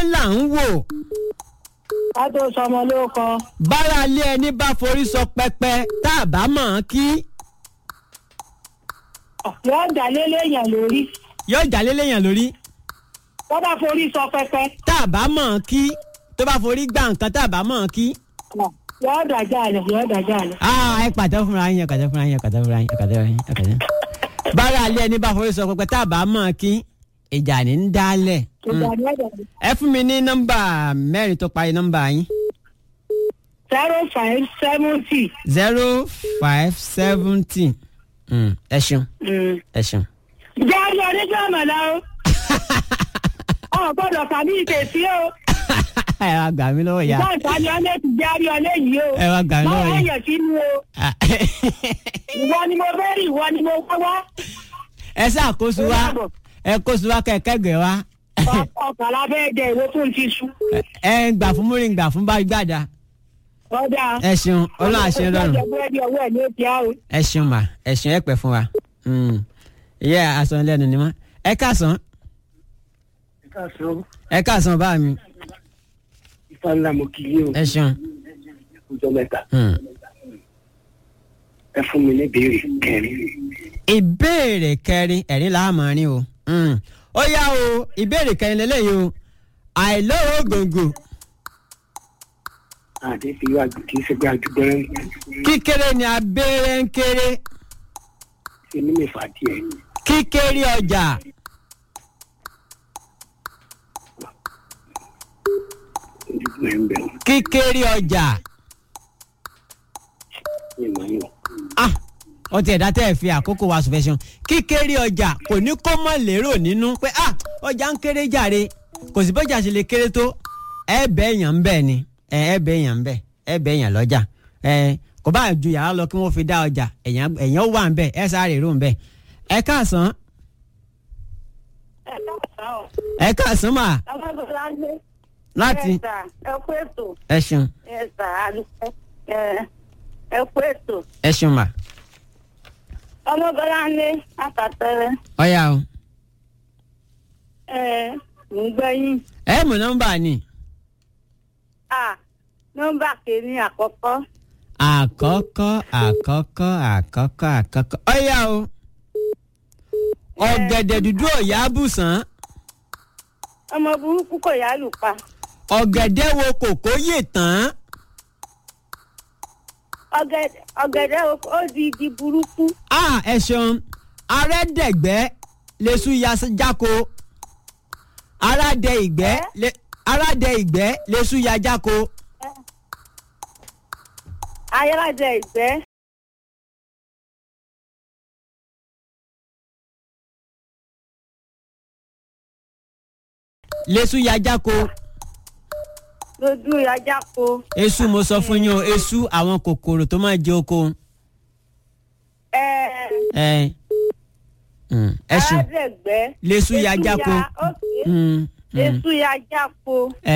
là ń wò ká tó sọmọ ló kọ bára ilé ẹni bá forí sọ pẹpẹ tá a bá mọ̀ ọ́n kí yóò dá léléèyàn lórí yóò jà léléyàn lórí tó bá forí sọ pẹpẹ tá a bá mọ̀ ọ́n kí tó bá forí gbà nǹkan tá a bá mọ̀ ọ́n kí. yóò dájà lẹ yóò dájà lẹ. Ah, ẹ pàtó fúnra yín ẹ pàtó fúnra yín ẹ pàtó fúnra yín ẹ pàtó fúnra yín ẹ pàtó. bára ilé ẹni bá forí sọ pẹpẹ tá a bá mọ̀ ọ́n kí ìjà ní ń dálẹ̀. ìgbà ni ó dá ẹ fún mi ní nọ́mbà mẹ́rin tó parí nọ́mbà yín. zero five seventy. zero five seventy. ẹ ṣeun ẹ ṣeun. jáde oníjọ́ àmàlà o. ọ̀ gbọ́dọ̀ kàmí ìkèsí o. ẹ wá gbà mí lọ́wọ́ ìyá. ìgbà ìtàní ọlẹ́ ti jáde ọlẹ́ yìí o. ẹ wá gbà mí lọ́wọ́ máa yìí. yàn sínú o. ìwọ ni mo fẹ́ rí ìwọ ni mo wá wá. ẹ ṣàkóso wa ẹ kóso wa kẹkẹgbẹ wa. ọkọ̀ lábẹ́ ẹ̀jẹ̀ ìwé fún ti sú. ẹ ń gbà fún múrin gbà fún bá gbàdá. ọ̀dà. ẹ ṣeun ọlọ́run àṣẹ rọrùn. ọjọ́ búrẹ́dì ọwọ́ ẹ̀ ní òkè á o. ẹ ṣeun mà ẹ ṣeun ẹ pẹ́ fún wa. Mm. ìyá àsán lẹ́nu ni mọ́. ẹ káàsán ẹ káàsán bá mi. ifá ńlá mo kì í o ẹ ṣeun. ọjọ́ mẹ́ta Mm. ẹ fún mi ní ìbéèrè kẹrin ìbéèrè kẹrin ẹ̀rí láàmọ́rin o. Mm. ó yá o ìbéèrè kẹrin lélẹ́yìí o àìlówó gbòǹgbò àdé fi wá kì í ṣe pé àdúgbẹ́rẹ́ kíkéré ni abẹ́rẹ́ ń kéré ṣe ní mẹ́fà díẹ̀ kíkéré ọjà ojúgbọ́n ẹ̀ ń bẹ̀rù kíkéré ọjà ní ìmọ̀ yìí ah ó ti ẹ̀dá tẹ́ ẹ̀ fi àkókò wa sùfẹ́sàn kíkéré ọjà kò ní kó mọ̀ lérò nínú pé ah ọjà ń kéré jàre kò sí bọ́jà ṣe lè kéré tó ẹ bẹ́ èèyàn ń bẹ̀ ni ẹ ẹ bẹ́ èèyàn ń bẹ̀ ẹ bẹ́ èèyàn lọ́jà ẹ kò bá ju yàrá lọ kí wọ́n fi dá ọjà èèyàn èèyàn wà ń bẹ̀ ẹ sáré rò ń bẹ̀ ẹ káàsán ẹ káàsán o. ẹ káàsán mà ọmọbìnrin á gbé. láti ẹ sà ẹ kú ètò ẹ ṣeun ẹ sà àdúgbò ẹ ẹ kú ètò. ẹ ṣeun mà ọmọbìnrin á gbé àtàtẹrẹ ọ̀yà o ẹ ń gbẹ́yìn. ẹ mú nọ́mbà ni a nọ́mbà kìíní àkọ́kọ́ àkọ́kọ́ àkọ́kọ́ àkọ́kọ́ àkọ́kọ́ ọ̀yà o ọ̀gẹ̀dẹ̀ dúdú ọ̀yà bùsàn ọmọ burúkú kò yá lù pa ọ̀gẹ̀dẹ̀ wo kòkó yè tán ọ̀gẹ̀dẹ̀ ọ̀gẹ̀dẹ̀ ó di igi burúkú a ẹ ṣeun arẹ́dẹ̀gbẹ́ lẹ́sù ya jáko arádẹ ìgbẹ́ lẹ- arádẹ ìgbẹ́ lẹ́sù ya jáko ayélujára ìgbẹ́ lẹ́sù ya jáko lójú ajá ko esu mo sọ fún yín o esu àwọn kòkòrò tó máa jẹ oko ẹ ẹ mm, ẹ ṣeun aládẹ̀gbẹ́ lẹ́sù ya jáko Mm, mm, èsù ya jáko ẹ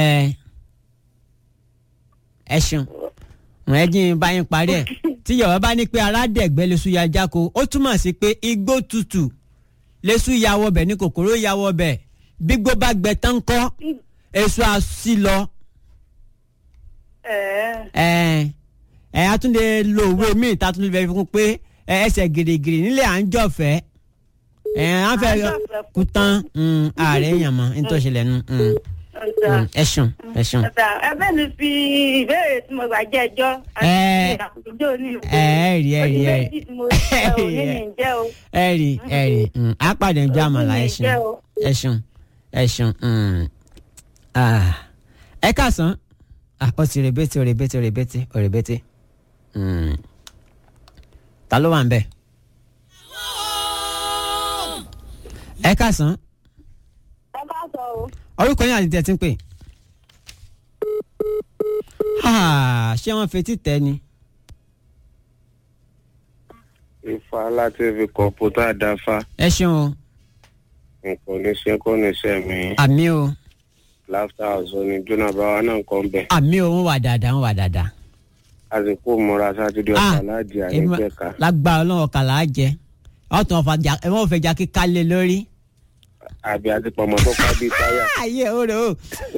ẹ ṣeun ẹ jí n bá yín parí ẹ tí yorùbá bá ní pé aládẹ̀gbẹ́ lẹ́sù ya jáko ó túmọ̀ sí pé igbó tutù lẹ́sù ya wọbẹ̀ ní kòkòrò ya wọbẹ̀ gbígbó bá gbẹ tán kọ́ èso àṣì lọ ẹ ẹ ẹ a tún lè lo òwe míì tá a tún lè fẹ́ fi kún pé ẹ, ẹsẹ̀ gìrìgìrì nílẹ̀ à ń jọ̀fẹ́ ẹ à ń fẹ́ À ń jọ̀fẹ́ kú tán mm, ààrẹ èèyàn mọ́ nítorí ṣẹlẹ̀ nu mm, ọ̀sà mm, ẹ ṣeun ẹ ṣeun. ọ̀sà ẹbẹ́ mi fi ìbéèrè tí mo gbà jẹ́ ẹjọ́ Ẹ. àti ìjọ ní ẹ ẹ rí ẹ rí ẹ rí méjì tí mo ṣe ò ní ní jẹ́ o ẹ rí ẹ rí mm, á pàdé ń jọ àmàlà ẹ ṣeun Jẹ́ o. ẹ ṣeun ẹ ṣeun mm. Ah, ẹ káàsán Ah, ó ti rèbété ó rèbété ó rèbété ó rèbété Mm. ta ló wà ń bẹ̀ ẹ káàsán ẹ bá sọ o orúkọ yín àti tẹ̀tí ń pè Ah, ṣé wọ́n fetí tẹ́ ni ifá láti fi kọ̀ǹpútà dáfá ẹ ṣeun o nǹkan oníṣẹ́ kọ́ níṣẹ́ mi àmì o láfíà ọ̀zọ́ ni jóná báwa náà kọ́ ń bẹ̀ àmì o wọ́n wà dáadáa wọ́n wà dáadáa. àsìkò múra sátidé Ah, ọ̀sán láàjì èmi- àníjẹ̀ka lágbára ọlọ́run ọkà là á jẹ ọ̀tún ọ̀fà jà ẹ̀ wọ́n fẹ́ jà kíkà lé lórí. àbí àti pọ̀mọ́ tó ká bíi táyà ayé o rè o